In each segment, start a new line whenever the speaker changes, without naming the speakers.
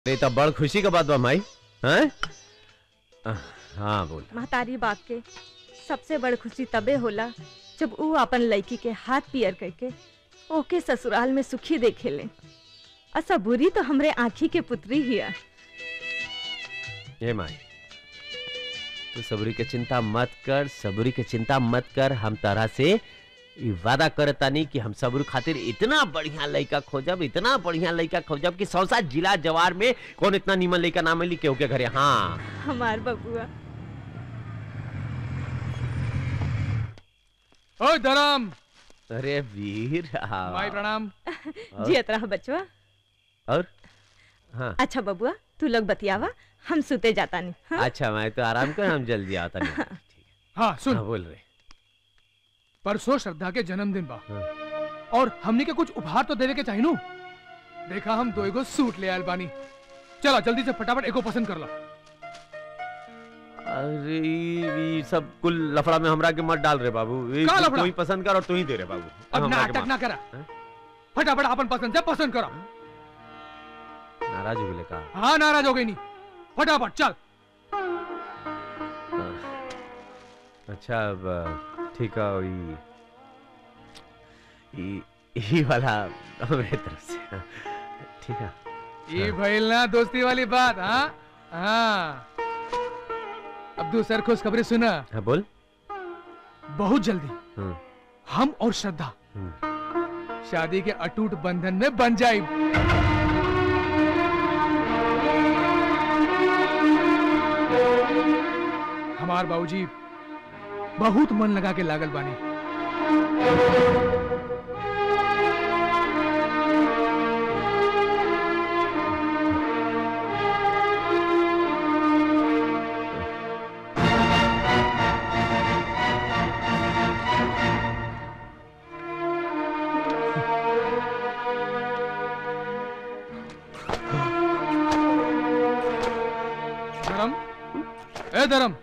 ये तो बड़ खुशी का बात बा माई हैं हाँ बोल
महतारी बाप के सबसे बड़ खुशी तबे होला जब ऊ अपन लड़की के हाथ पियर करके ओके ससुराल में सुखी देखे ले असा बुरी तो हमरे आँखी के पुत्री ही है
ये माई तू सबरी के चिंता मत कर सबरी के चिंता मत कर हम तरह से ई वादा करतानी कि हम सबरू खातिर इतना बढ़िया लड़का खोजब इतना बढ़िया लड़का खोजब कि सौसा जिला जवार में कौन इतना नीमन लड़का ना मिली केहू के घरे हाँ
हमार बबुआ
ओए धरम
अरे वीर हाँ।
भाई प्रणाम
और?
जियत रहा बचवा
और हाँ
अच्छा बबुआ तू लोग बतियावा हम सुते जाता नहीं हाँ?
अच्छा मैं तो आराम कर हम जल्दी आता नहीं
हाँ सुन
हाँ बोल रहे
परसों श्रद्धा के जन्मदिन बा
हाँ।
और हमने के कुछ उपहार तो देवे के चाहिए नु देखा हम दो एगो सूट ले आयल बानी चला जल्दी से फटाफट एगो पसंद कर ला
अरे ये सब कुल लफड़ा में हमरा के मत डाल रे बाबू ये
का
तू
लफड़ा?
ही पसंद कर और तू ही दे रे बाबू
अब
हमरा के
नाटक ना
मार।
करा
हाँ?
फटाफट अपन पसंद से पसंद करो
नाराज हो गए का
हाँ नाराज हो गई नहीं फटाफट चल
अच्छा अब ठीक है ई ई ई वाला मेरे तरफ से हाँ, ठीक है
ये भइल ना दोस्ती वाली बात हाँ हाँ अब दूसर खुशखबरी सुना
हाँ बोल
बहुत जल्दी
हम्म,
हम और श्रद्धा
हम्म।
शादी के अटूट बंधन में बन जाए हमार बाबूजी बहुत मन लगा के लागल बानी धर्म ए धर्म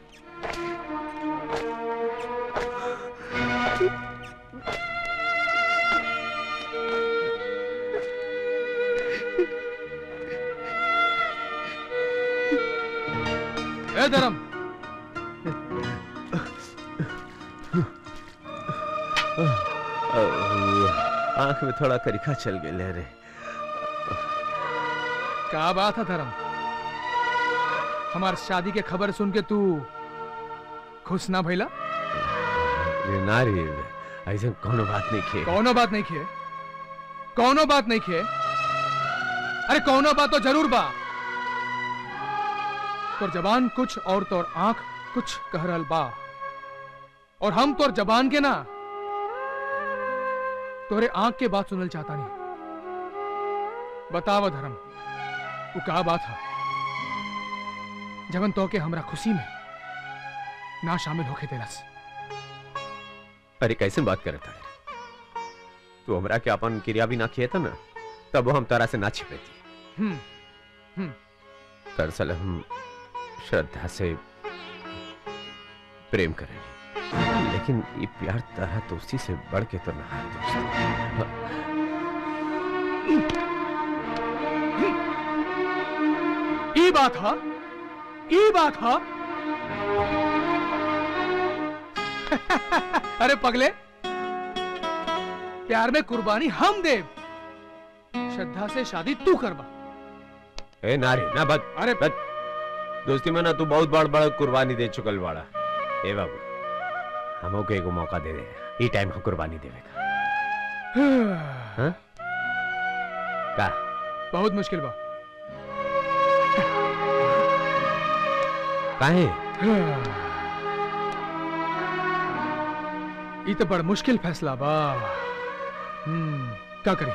ए धर्म
आंख में थोड़ा करिखा चल गए रे
क्या बात है धर्म हमार शादी के खबर सुन के तू खुश ना भइला
रे ना रे ऐसा कोनो बात नहीं खे
कौनो बात नहीं किए कौनो बात नहीं किए अरे कौनो बात तो जरूर बा तोर जबान कुछ और तोर आंख कुछ कह रहल बा और हम तोर जबान के ना तोरे आंख के बात सुनल चाहता नहीं बताव धर्म वो का बात है जबन तो के हमरा खुशी में ना शामिल होके देलस
अरे कैसे बात करे था तू हमरा के अपन क्रिया भी ना किए था ना तब हम तारा से ना छिपे थी
हम्म
दरअसल हम श्रद्धा से प्रेम करेंगे लेकिन ये प्यार तरह दोस्ती से बढ़ के तो ना है दोस्त
ई बात हा ई बात हा अरे पगले प्यार में कुर्बानी हम दे श्रद्धा से शादी तू करवा
ए नारी ना बद
अरे
बद दोस्ती में ना तू बहुत बड़ बड़ कुर्बानी दे चुकल बाड़ा ए बाबू हमो के एगो मौका दे दे ई टाइम हम कुर्बानी देवे का हाँ? का
बहुत मुश्किल बा
काहे
ई तो बड़ मुश्किल फैसला बा हम्म क्या करी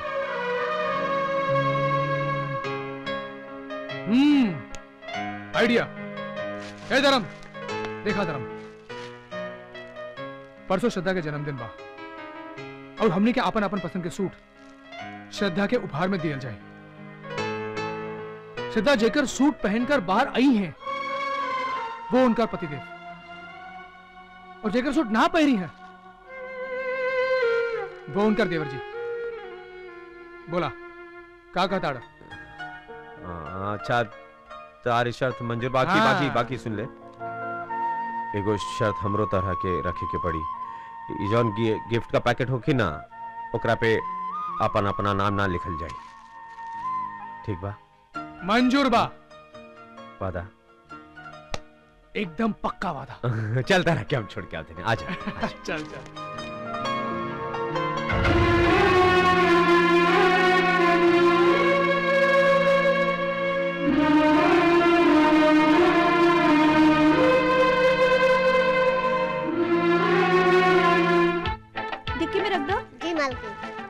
हम्म आइडिया ए धर्म देखा धर्म परसों श्रद्धा के जन्मदिन बा और हमने के अपन अपन पसंद के सूट श्रद्धा के उपहार में दिया जाए श्रद्धा जेकर सूट पहनकर बाहर आई हैं वो उनका पतिदेव और जेकर सूट ना पहरी है वो उनका देवर जी बोला का कहता
आ, हाँ, अच्छा तारी शर्त मंजूर बाकी
हाँ।
बाकी बाकी सुन ले एगो शर्त हमरो तरह के रखे के पड़ी ई जौन गि- गिफ्ट का पैकेट होखी ना ओकरा पे अपन अपना नाम ना लिखल जाए ठीक बा
मंजूर बा
वादा
एकदम पक्का वादा
चल तरह के हम छोड़ के आते हैं आजा आजा।
चल चल
डिक्की में रख दो
जी मालकिन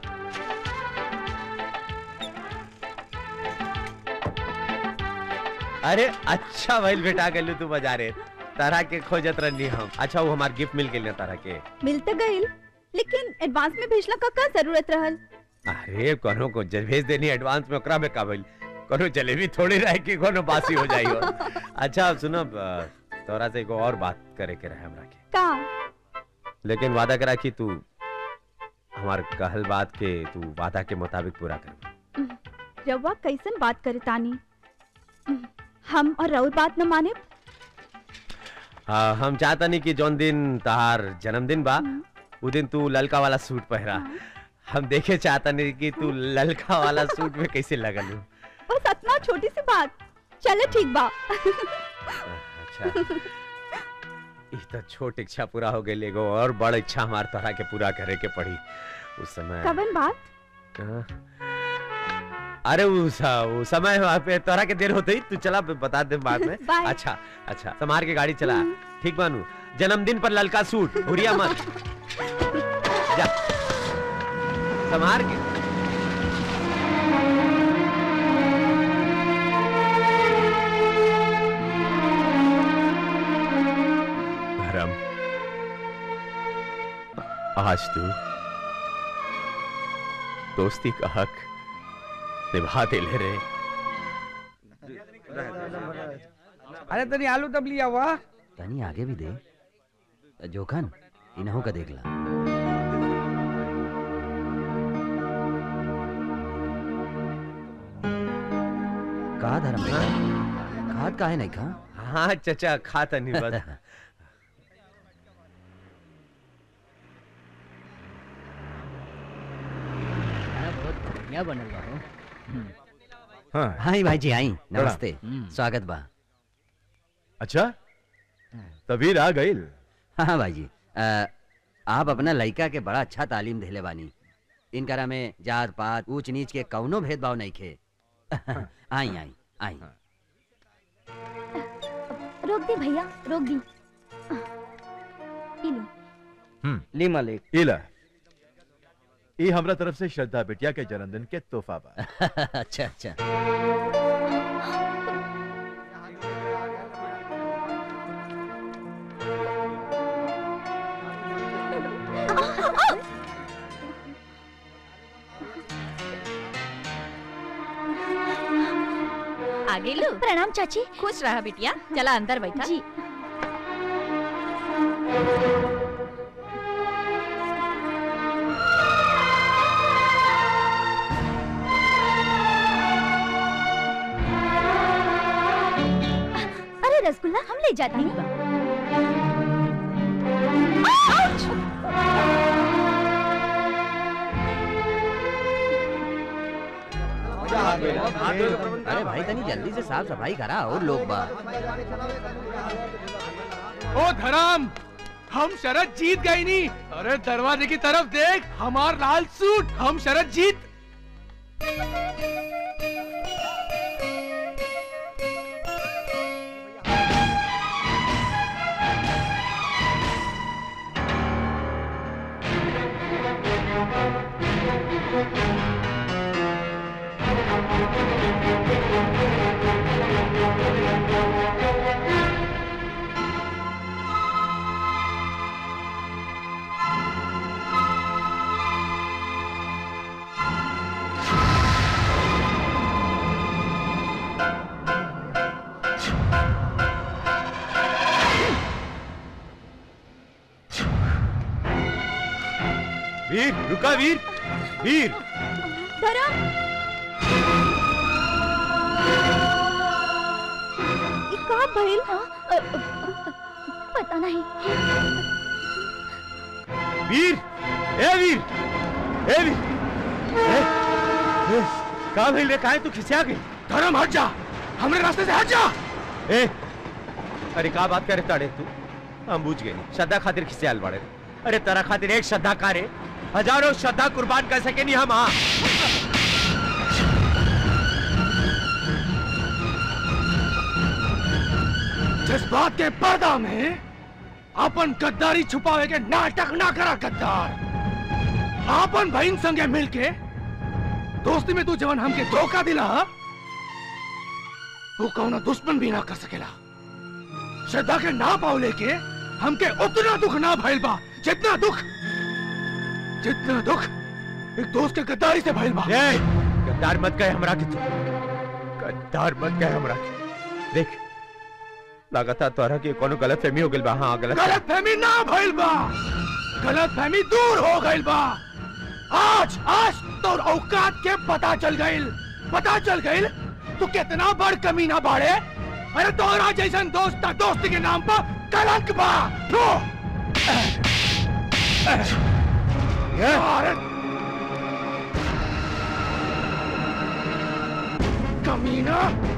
अरे अच्छा भइल बेटा गलू तू बाजारे तरह के खोजत रहनी हम अच्छा वो हमार गिफ्ट मिल गेल तरह के
मिल तो गईल लेकिन एडवांस में भेजला का का जरूरत रहल
अरे कोनो को जे भेज देनी एडवांस में ओकरा में का भइल कोनो जलेबी थोड़ी रहे कि कोनो बासी हो जाई हो अच्छा अब सुनो अ, तोरा से एगो और बात करे के रहे हमरा के
का
लेकिन वादा करा कि तू हमार कहल बात के तू वादा के मुताबिक पूरा कर
रउआ कैसन बात करे तानी हम और राउर बात न माने
हाँ, हम चाहता नहीं कि जौन दिन तहार जन्मदिन बा उ दिन तू ललका वाला सूट पहरा हम देखे चाहता नहीं कि तू ललका वाला सूट में कैसे लगल हो
बस इतना छोटी सी बात चले ठीक बा
अच्छा ई तो छोट इच्छा पूरा हो गई एगो और बड़ इच्छा हमार तरह के पूरा करे के पड़ी उस समय
कवन बात
हाँ। अरे उस वो समय वहाँ पे तोरा के देर होते ही तू चला बता दे बाद में
बाय।
अच्छा अच्छा समार के गाड़ी चला ठीक बानू जन्मदिन पर ललका सूट भूरिया मत जा समार के धर्म आज तू दोस्ती का हक निभाते ले रहे
अरे तनी आलू तब लिया हुआ
तनी आगे भी दे जोखन इन्हों का देख ला का धर्म बेटा खाद काहे नहीं खा
हाँ चचा खाता नहीं बस
बहुत बढ़िया बनल बा हो
हाँ
हाँ भाई जी आई नमस्ते
हम्म।
स्वागत बा
अच्छा तबीर आ गई
हाँ भाई जी अ, आप अपना लड़का के बड़ा अच्छा तालीम देले बानी इनकरा में जात पात ऊंच नीच के कौनो भेदभाव नहीं खे आई आई आई
रोक दी भैया रोक दी ई लो
ली मालिक
इला ई हमरा तरफ से श्रद्धा बिटिया के जन्मदिन के तोहफा बा
अच्छा अच्छा
आगे लो
प्रणाम चाची
खुश रहा बिटिया चला अंदर बैठा
जी अरे रसगुल्ला हम ले जाते हैं
अरे भाई तनी जल्दी से साफ सफाई करा और लोग बा
ओ धर्म हम शरद जीत गई नी अरे दरवाजे की तरफ देख हमार लाल सूट हम शरद जीत
वीर रुका वीर वीर
धर्म भइल
पता नहीं
वीर ए वीर ए वीर ए, ए, का भइल रे काहे तू खिसिया गई
धर्म हट जा हमरे रास्ते से हट जा
ए अरे का बात करे ताड़े तू हम बुझ गए श्रद्धा खातिर खिसियाल बाड़े अरे तेरा खातिर एक श्रद्धा कारे हजारों श्रद्धा कुर्बान कर सके नहीं हम हाँ
जज्बात के पर्दा में अपन गद्दारी छुपावे के नाटक ना करा गद्दार आपन बहन संगे मिलके दोस्ती में तू जवन हमके धोखा दिला वो कौनो दुश्मन भी ना कर सकेला श्रद्धा के ना पाव लेके हमके उतना दुख ना भइल बा जितना दुख जितना दुख एक दोस्त के गद्दारी से भइल बा
ए, गद्दार मत कहे हमरा के तू गद्दार मत कहे हमरा के देख लगातार तोहरा के कोनो गलत फहमी हो गइल बा हाँ गलत
गलत फहमी ना भइल बा गलत फहमी दूर हो गइल बा आज आज तोर औकात के पता चल गइल पता चल गइल तू कितना बड़ कमीना बाड़े अरे तोरा जैसन दोस्त दोस्ती के नाम पर कलंक बा लो अरे कमीना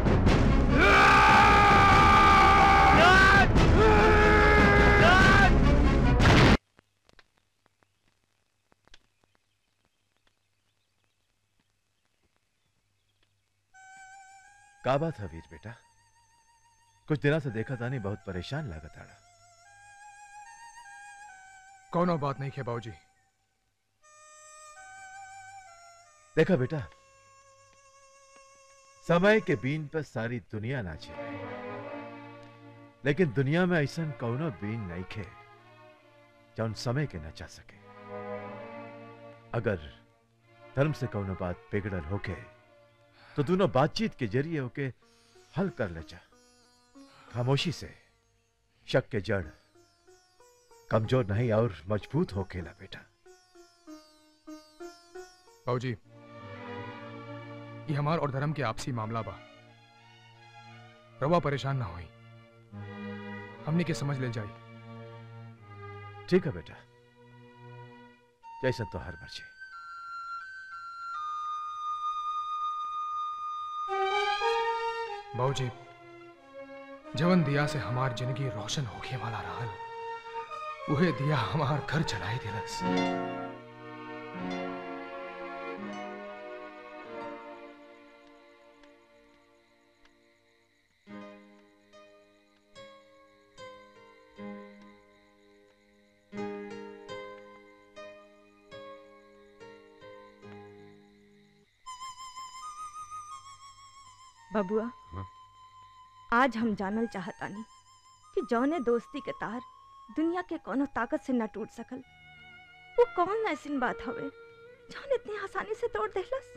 का बात है वीर बेटा कुछ दिनों से देखा था नहीं बहुत परेशान लागत आड़ा
कोनो बात नहीं है बाबूजी
देखा बेटा समय के बीन पर सारी दुनिया नाचे लेकिन दुनिया में ऐसा कौनो बीन नहीं खे जौन समय के नचा सके अगर धर्म से कौनो बात बिगड़ल होके तो दोनों बातचीत के जरिए होके हल कर ले जा खामोशी से शक के जड़ कमजोर नहीं और मजबूत होकेला बेटा
बाबूजी ये हमार और धर्म के आपसी मामला बा रवा परेशान ना होई हमने के समझ ले जाई
ठीक है बेटा जैसा तो हर मर्जी
बाबूजी जवन दिया से हमार जिंदगी रोशन होके वाला रहल उहे दिया हमार घर जलाई दिलस
बबुआ
हाँ?
आज हम जानल चाहतानी कि जौने दोस्ती के तार दुनिया के कोनो ताकत से न टूट सकल वो कौन ऐसी बात हवे जौन इतनी आसानी से तोड़ देलस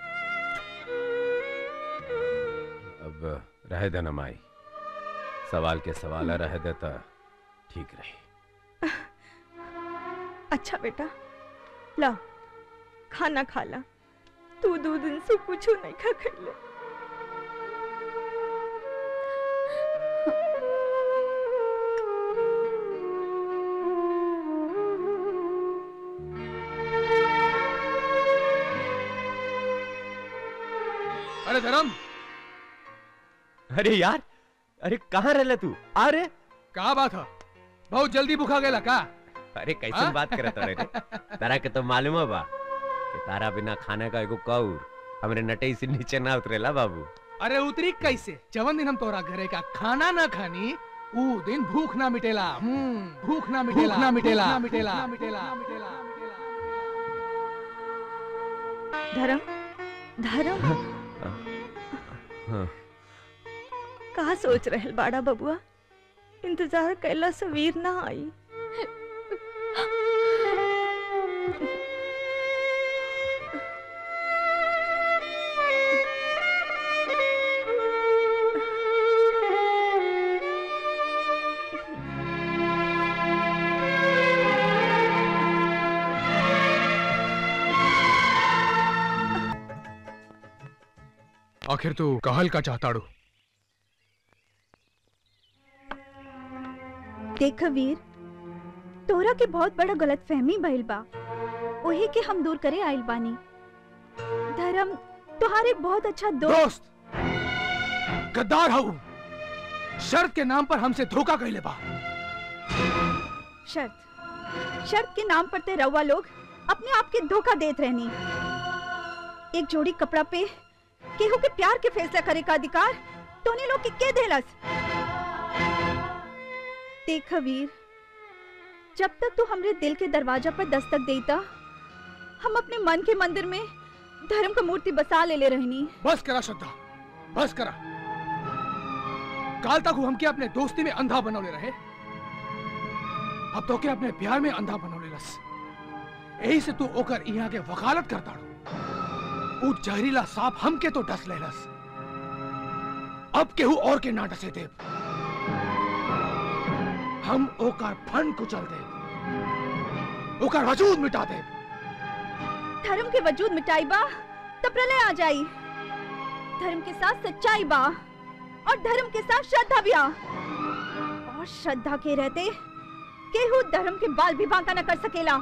अब रह देना माई सवाल के सवाल रह देता ठीक रही
अच्छा बेटा ला खाना खा ला तू दो दिन से कुछ नहीं खा खैले
अरे धर्म
अरे यार अरे कहाँ रहले तू अरे
का बात है बहुत जल्दी भूखा गेला का
अरे कैसे
हाँ?
बात करत रे तारा के तो मालूम है बा कि तारा बिना खाने का एगो कौर हमरे नटई से नीचे ना उतरेला बाबू
अरे उतरी कैसे जवन दिन हम तोरा घरे का खाना ना खानी ऊ दिन भूख ना मिटेला हम्म, भूख ना मिटेला ना मिटेला ना मिटेला ना मिटेला
धर्म धर्म
हाँ।
का सोच रहल बाड़ा बबुआ इंतजार कैला से वीर ना आई
आखिर तू कहल का चाहताड़ू
देख वीर तोरा के बहुत बड़ा गलत फहमी भइल बा वही के हम दूर करे आइल बानी धर्म तोहार एक बहुत अच्छा दोस्त
दोस्त गद्दार हूँ शर्त के नाम पर हमसे धोखा कैले बा
शर्त शर्त के नाम पर ते रउआ लोग अपने आप के धोखा देत रहनी एक जोड़ी कपड़ा पे केहू के प्यार के फैसला करे का अधिकार तोने लोग के के देलस देख वीर जब तक तू हमरे दिल के दरवाजा पर दस्तक देता हम अपने मन के मंदिर में धर्म का मूर्ति बसा ले ले रहनी
बस करा श्रद्धा बस करा काल तक वो हमके अपने दोस्ती में अंधा बनौले रहे अब तो के अपने प्यार में अंधा बनौले लस यही से तू ओकर यहाँ के वकालत करता ऊ जहरीला सांप हमके तो डस लेलस अब केहू और के ना डसे देव हम ओकर फन कुचल देव ओकर वजूद मिटा देव
धर्म के वजूद मिटाई बा तब प्रलय आ जाई धर्म के साथ सच्चाई बा और धर्म के साथ श्रद्धा भी आ और श्रद्धा के रहते केहू धर्म के बाल भी बांका न कर सकेला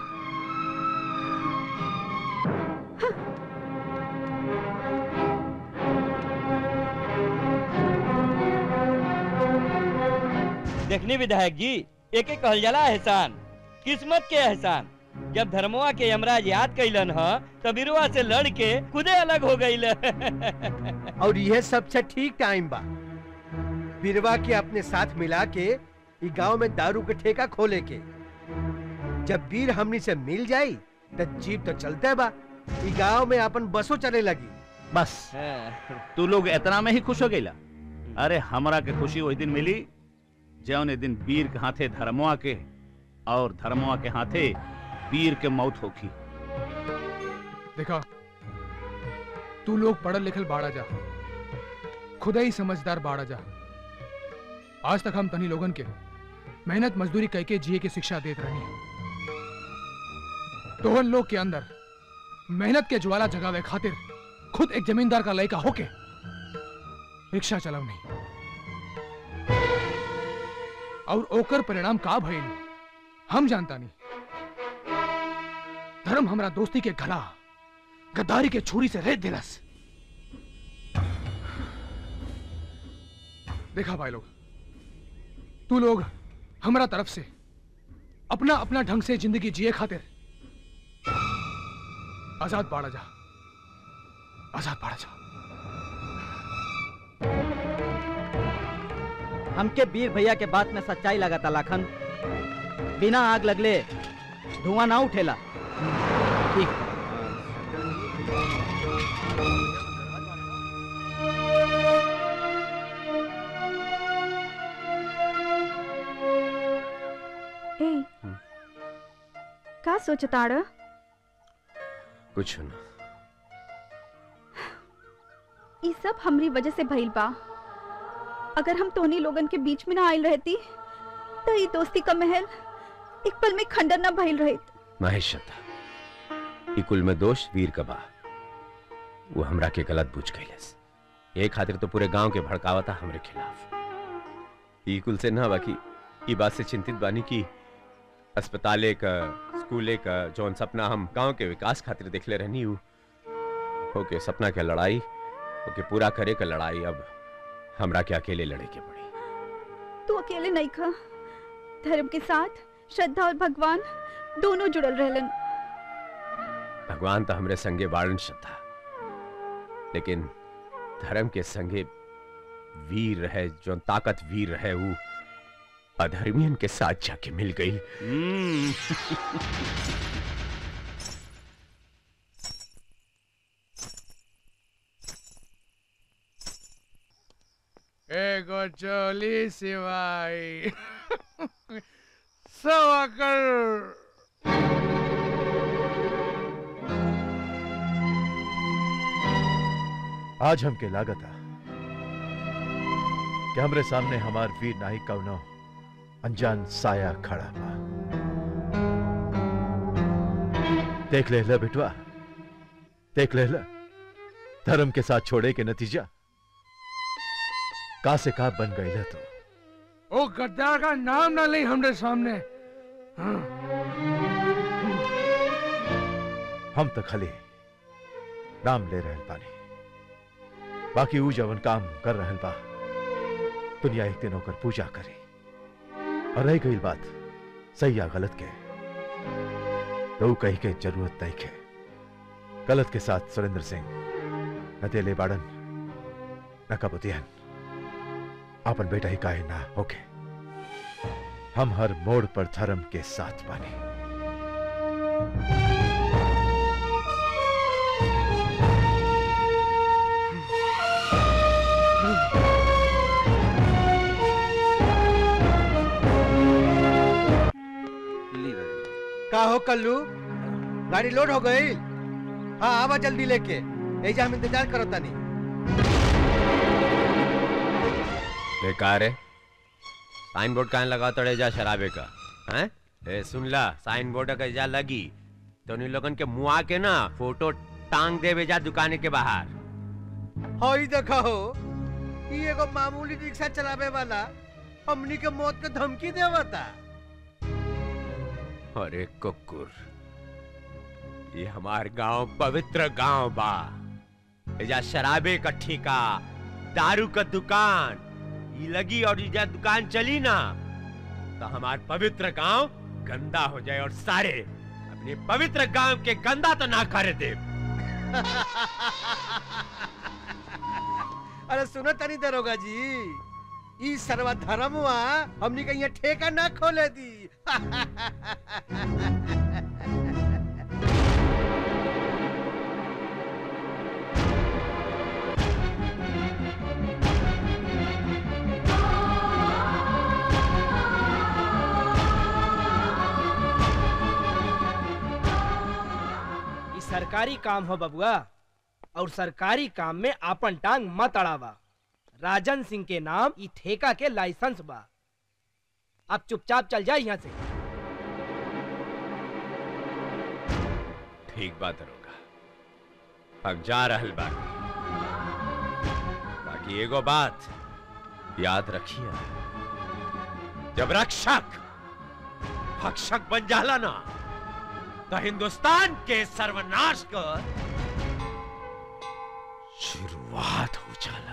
देखनी विधायक जी एक एक कहल जाला एहसान किस्मत के एहसान जब धर्मवा के यमराज याद कैलन ह तब बिरुआ से लड़ के खुदे अलग हो गईल
और यह सबसे ठीक टाइम बा बिरवा के अपने साथ मिला के ई गांव में दारू के ठेका खोले के जब वीर हमनी से मिल जाई त जीप तो चलते बा ई गांव में अपन बसो चले लगी
बस तू लोग इतना में ही खुश हो गईला अरे हमरा के खुशी वही दिन मिली जौन ए दिन वीर के हाथे धर्मवा के और धर्मवा के हाथे वीर के मौत होखी
देखा तू लोग पढ़ल लिखल बाड़ा जा खुदा ही समझदार बाड़ा जा आज तक हम तनी लोगन के मेहनत मजदूरी कह के जिए की शिक्षा देत रहनी तोहन लोग के अंदर मेहनत के ज्वाला जगावे खातिर खुद एक जमींदार का लड़का होके रिक्शा चलाव नहीं और ओकर परिणाम का भइल हम जानता नहीं धर्म हमरा दोस्ती के गला गद्दारी के छुरी से रेत दिलस देखा भाई लोग तू लोग हमरा तरफ से अपना अपना ढंग से जिंदगी जिए खातिर आजाद बाड़ा जा आजाद बाड़ा जा
हमके वीर भैया के बात में सच्चाई लगा लाखन बिना आग लगले धुआं ना उठेला ठीक
ए का सोचताड़
कुछ ना
ई सब हमरी वजह से भइल बा अगर हम तोहनी लोगन के बीच में ना आइल रहती तो ई दोस्ती का महल एक पल में खंडर ना भइल रहित
महेश श्रद्धा ई कुल में दोष वीर का बा वो हमरा के गलत बुझ गईलस ये खातिर तो पूरे गांव के भड़कावता हमरे खिलाफ ई कुल से ना बाकी ई बात से चिंतित बानी कि अस्पताले का स्कूले का जौन सपना हम गांव के विकास खातिर देखले रहनी हूँ ओके सपना के लड़ाई ओके पूरा करे का लड़ाई अब हमरा के अकेले लड़े के पड़ी
तू अकेले नहीं खा धर्म के साथ श्रद्धा और भगवान दोनों जुड़ल रहलन
भगवान तो हमरे संगे बाड़न श्रद्धा लेकिन धर्म के संगे वीर रहे जो ताकत वीर रहे वो अधर्मियन के साथ जाके मिल गई
एगो चोली सिवाई सवा कर
आज हमके लागत आ कि हमरे सामने हमार वीर नाई कौनो अनजान साया खड़ा बा देख ले बेटवा देख ले धर्म के साथ छोड़े के नतीजा का से का बन गई तू
ओ गद्दार का नाम ना ले हमरे सामने हाँ
हम तो खाली नाम ले रहल बानी बाकी ऊ जवन काम कर रहल बा दुनिया एक दिन होकर पूजा करी और रह गई बात सही या गलत के तो ऊ कही के जरूरत नहीं के गलत के साथ सुरेंद्र सिंह न तेले बाड़न न कबूतियन अपन बेटा ही काहे ना होके हम हर मोड़ पर धर्म के साथ बानी
का हो कल्लू गाड़ी लोड हो गई हाँ आवा जल्दी लेके ऐजा हम इंतजार करो तनी
बेकार है साइन बोर्ड कहाँ लगा तड़े जा शराबे का हैं ए सुन ला साइन बोर्ड का जा लगी तो उन लोगन के मुआ के ना फोटो टांग देवे जा दुकाने के बाहर
हई देखो हो ई एगो मामूली रिक्शा चलावे वाला हमनी के मौत के धमकी देवता
अरे कुकुर ये हमार गांव पवित्र गांव बा एजा शराबे का ठेका दारू का दुकान ये लगी और ये दुकान चली ना तो हमार पवित्र गांव गंदा हो जाए और सारे अपने पवित्र गांव के गंदा तो ना करे दे
अरे सुनो तनी दरोगा जी ई सर्व धर्मवा हमनी के यहाँ ठेका ना खोले दी
ई सरकारी काम हो बबुआ और सरकारी काम में आपन टांग मत अड़ावा राजन सिंह के नाम ई ठेका के लाइसेंस बा आप चुपचाप चल जाए यहाँ से
ठीक बात दरोगा अब जा रहल बा बाकी एगो बात याद रखिए जब रक्षक भक्षक बन जाला ना तो हिंदुस्तान के सर्वनाश का शुरुआत हो जाला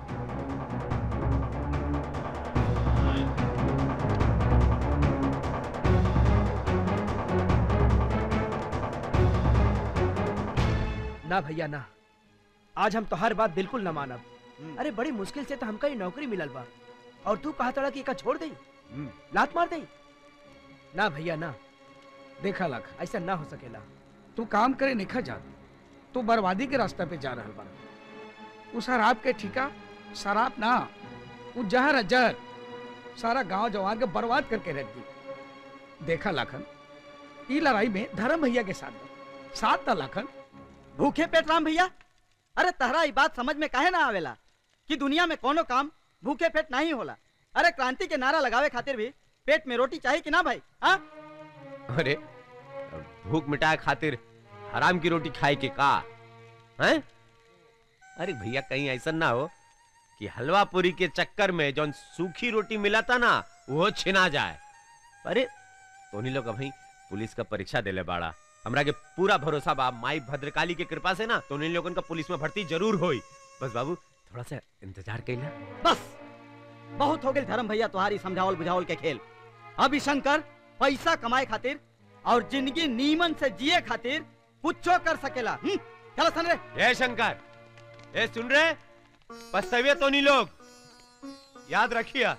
ना भैया ना आज हम तो हर बात बिल्कुल न मानब अरे बड़ी मुश्किल से तो हमका ये नौकरी मिलल बा और तू कहा तड़ा कि एका छोड़ दई लात मार दई ना भैया ना
देखा लख
ऐसा ना हो सकेला
तू काम करे निखा जा तू बर्बादी के रास्ते पे जा रहल बा उ शराब के ठिका शराब ना उ जहर है जहर सारा गांव जवान के बर्बाद करके रख दी देखा लाखन ई लड़ाई में धर्म भैया के साथ बा। साथ था लाखन
भूखे पेट राम भैया अरे तहरा ई बात समझ में काहे ना आवेला कि दुनिया में कोनो काम भूखे पेट नहीं होला अरे क्रांति के नारा लगावे खातिर भी पेट में रोटी चाहिए कि ना भाई हाँ
अरे भूख मिटाए खातिर हराम की रोटी खाए के का हैं अरे भैया कहीं ऐसा ना हो कि हलवा पूरी के चक्कर में जौन सूखी रोटी मिला था ना वो छिना जाए अरे तोनी लोग अभी पुलिस का परीक्षा देले बाड़ा हमरा के पूरा भरोसा बा माई भद्रकाली के कृपा से ना तो उन लोगन का पुलिस में भर्ती जरूर होई बस बाबू थोड़ा सा इंतजार कैला
बस बहुत हो गए धर्म भैया तुम्हारी समझावल बुझावल के खेल अभी शंकर पैसा कमाए खातिर और जिंदगी नीमन से जिए खातिर कुछो कर सकेला हम्म? चलो सन रे
ए शंकर ए सुन रहे पछतावे तो नहीं लोग याद रखिए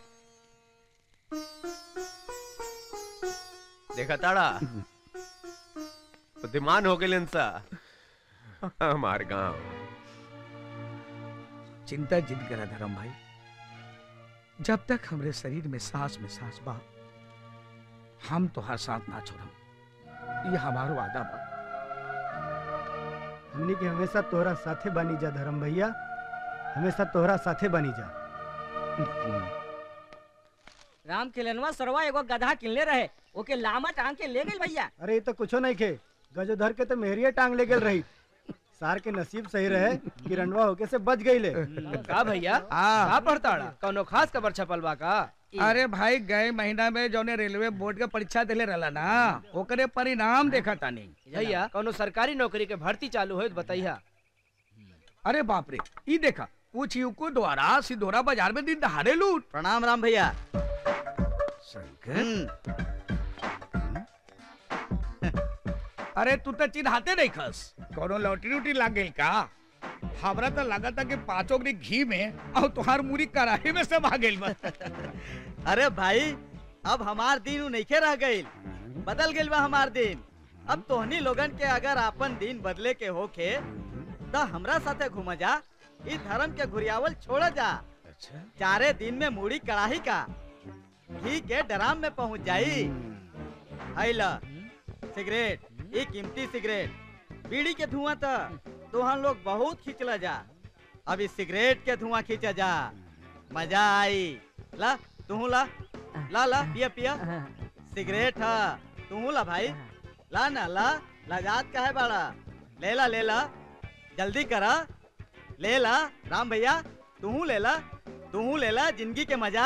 देखा ताड़ा बुद्धिमान हो गए सा हमार गांव
चिंता जिद करा धर्म भाई जब तक हमरे शरीर में सांस में सांस बा हम तोहार साथ ना छोड़म ये हमारो वादा बा
हमनी के हमेशा तोहरा साथे बनी जा धर्म भैया हमेशा तोहरा साथे बनी जा
राम किलनवा सरवा एगो गधा किनले रहे ओके लामा टांग के ले गई भैया
अरे ये तो कुछो नहीं खे गजोधर के तो मेहरिया टांग ले गेल रही सार के नसीब सही रहे कि रंडवा होके से बच गई ले
का भैया का पढ़ताड़ा कौनो खास खबर छपल बा का
अरे भाई गए महीना में जौने रेलवे बोर्ड के परीक्षा दिले रहला ना ओकरे परिणाम देखा तानी
भैया कौनो सरकारी नौकरी के भर्ती चालू हो बताइया
अरे बाप रे ई देखा कुछ युवको द्वारा सिधोरा बाजार में दिन दहाड़े लूट
प्रणाम राम भैया
अरे तू तो चिन्हाते नहीं खस कोनो लॉटरी उटरी लाग गई का हमरा तो लगा था कि पांचों के घी में और तुहार मुरी कराही में सब आ गई
अरे भाई अब हमार दिन उ नइखे रह गईल बदल गईल बा हमार दिन अब तोहनी लोगन के अगर आपन दिन बदले के होखे त हमरा साथे घूम जा ई धर्म के घुरियावल छोड़ जा चारे दिन में मूड़ी कड़ाही का घी के डराम में पहुंच जाई हैला सिगरेट ई कीमती सिगरेट बीड़ी के धुआं त तोहन लोग बहुत खींचला जा अब इस सिगरेट के धुआं खींचा जा मजा आई ला तू ला ला ला पिया पिया सिगरेट है तू ला भाई ला ना ला लगात का है बाड़ा ले ला ले ला जल्दी करा ले ला राम भैया तू ले ला तू ले ला जिंदगी के मजा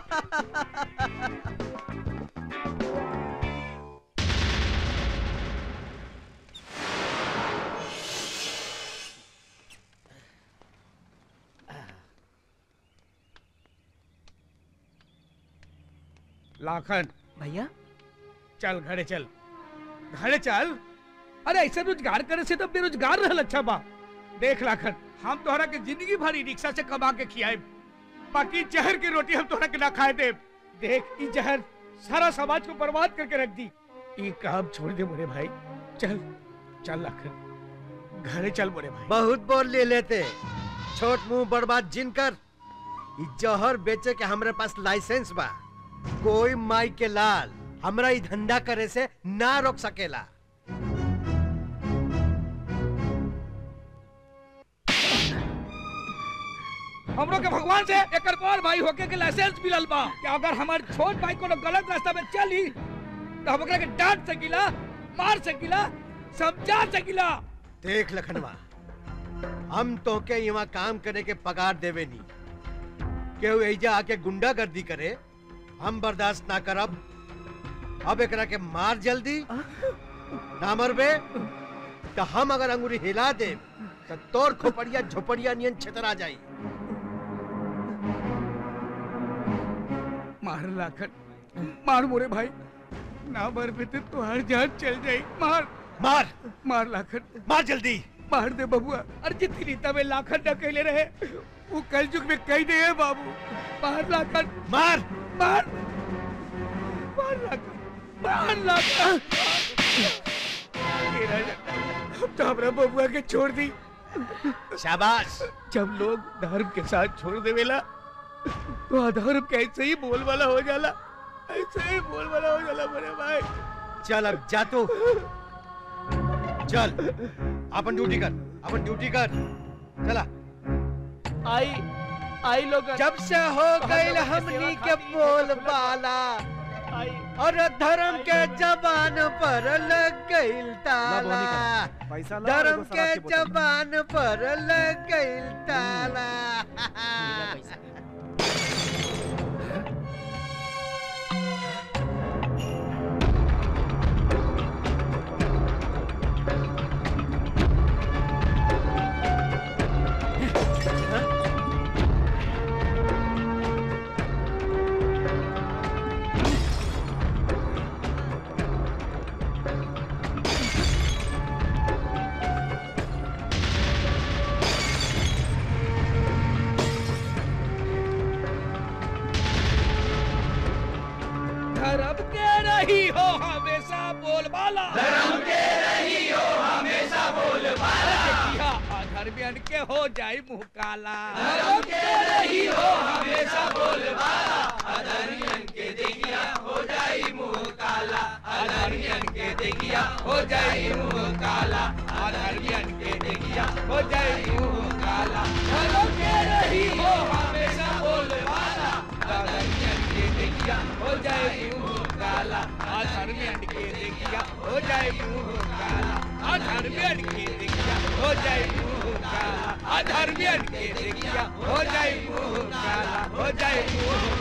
लाखन
भैया
चल घरे चल घरे चल अरे ऐसे रोजगार करे से तो बेरोजगार रहल अच्छा बा देख लाखन हम तोहरा के जिंदगी भरी रिक्शा से कमा के खियाए बाकी जहर की रोटी हम तोहरा के ना खाए दे देख ई जहर सारा समाज को बर्बाद करके रख दी ई काम छोड़ दे मोरे भाई चल चल लाखन घरे चल मोरे भाई
बहुत बोल ले लेते छोट मुंह बर्बाद जिनकर ई जहर बेचे के हमरे पास लाइसेंस बा कोई माई के लाल हमरा ई धंधा करे से ना रोक सकेला
हमरो के भगवान से एकर बड़ भाई होके के लाइसेंस मिलल बा कि अगर हमार छोट भाई कोनो गलत रास्ता में चली तो हम ओकरा के डांट सकीला मार सकीला समझा सकीला
देख लखनवा हम तो के यहाँ काम करे के पगार देवे नी केहू एजा आके गुंडागर्दी करे हम बर्दाश्त ना करब अब एकरा के मार जल्दी ना मरबे तो हम अगर अंगूरी हिला दे तो तोर खोपड़िया झोपड़िया नियन छतरा जाई
मार लाखन मार मोरे भाई ना मर पे तो तुहार जान चल जाई मार
मार
मार लाखन
मार जल्दी
मार दे बबुआ अरे जितनी रीता में लाखन न कहले रहे वो कल युग में कही नहीं है बाबू मार लाखन
मार
मार मार लाखन मार लाखन ये राजा, अब तो हमरा बबुआ के छोड़ दी
शाबाश
जब लोग धर्म के साथ छोड़ देवेला तो अधर्म कैसे ही बोल वाला हो जाला ऐसे ही बोल वाला हो जाला मेरे भाई
चल अब जा तू चल अपन ड्यूटी कर अपन ड्यूटी कर चला
आई आई लोग
जब से हो गई हमनी के बोल बाला और धर्म के जबान पर लग गई ताला
पैसा ला और
धर्म
एगो
के
शराब की बोतल।
जबान पर लग गई ताला
धर्म के रही हो हमेशा बोलबाला धर्म के रही हो हमेशा बोलबाला देखिया अधर्मियन के हो जाई मुंह काला धर्म के रही हो हमेशा बोलबाला अधर्मियन के देखिया हो जाई मुंह काला अधर्मियन के देखिया हो जाई मुंह काला अधर्मियन के देखिया हो जाई मुंह काला धर्म के रही हो हमेशा बोलबाला अधर्मियन के देखिया हो जाए मुंह काला अधर्मियन के देखिया हो जाए मुंह काला अधर्मियन के देखिया हो जाए मुंह काला अधर्मियन के देखिया हो जाए मुंह काला हो जाए मुंह